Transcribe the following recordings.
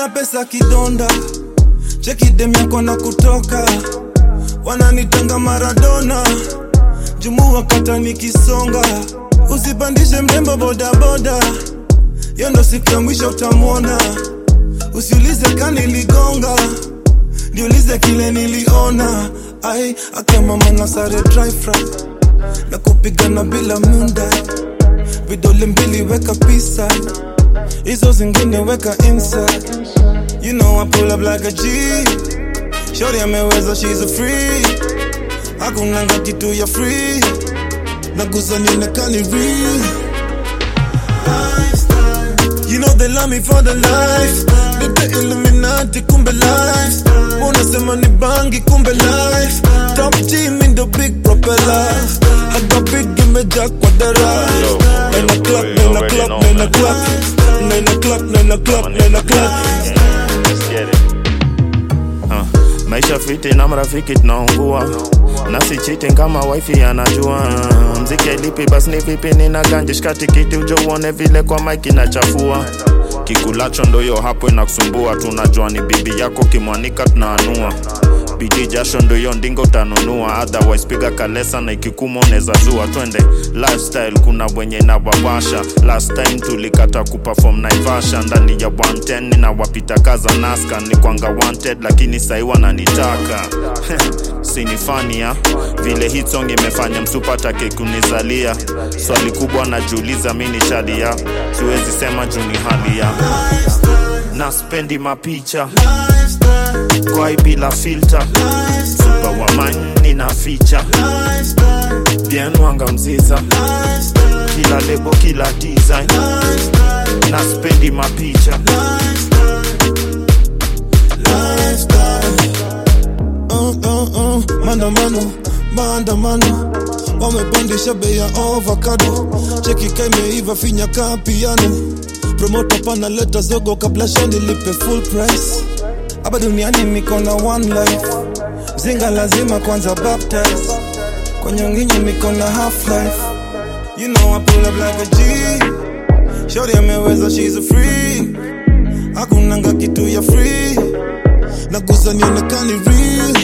sina pesa kidonda cheki dem yako na kutoka wananitanga maradona jumua kata nikisonga usipandishe mrembo bodaboda yo ndo siku ya mwisho utamwona usiulize kaniligonga niulize kile niliona ai akamama na sare dryfra na kupigana bila munda vidole mbili weka pisa hizo zingine weka inside you know I pull up like a G shorty ameweza she's a free hakunanga kitu ya free nagusa nionekani real You know they love me for the life Nite Illuminati kumbe life Unasema ni bangi kumbe life Top G mean the big propeller Haga big imejaa kwa dara Yo, Nine yo, o'clock, you nine already o'clock, know, nine man. o'clock Nine o'clock, nine o'clock, nine o'clock Let's get it. Uh, maisha fiti na marafiki tunaungua nasi cheating kama wifi anajua mziki lipi basi ni vipi nina ganje shika tikiti uje uone vile kwa mike inachafua kikulacho ndoyo hapo inakusumbua tunajua ni bibi yako kimwanika tunaanua bidii jasho ndoyo ndingo utanunua otherwise piga kalesa na ikikuma unaweza zua twende lifestyle kuna wenye nawawasha last time tulikata kuperform naivasha ndani ya 110 na wapita kaza naska ni kwanga wanted lakini sahi wananitaka sinifania vile hit song imefanya msupatake kunizalia swali kubwa najiuliza mi ni shadia siwezi sema juu ni hali ya na spendi mapicha kwai bila filter super wamani na ficha bien wanga mziza kila lebo kila design na spendi mapicha uh, uh, uh, maandamano maandamano wamepandisha bei ya ovakado cheki kaimeiva finya kaa piano promota panaleta zogo kabla shani lipe full price hapa duniani niko na one life zinga lazima kwanza baptize kwa nyonginyi niko na half life you know I pull up like a G shorty ameweza she's a free hakunanga kitu ya free nagusa nionekani real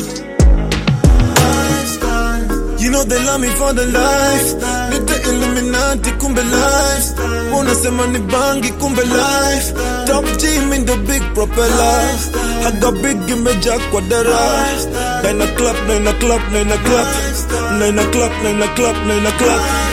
You know they love me for the life Nite Illuminati kumbe life Unasema ni bangi kumbe life Top G mean the big propeller Haga big imejaa kwa dara Nine o'clock, nine o'clock, nine o'clock Nine o'clock, nine o'clock, nine o'clock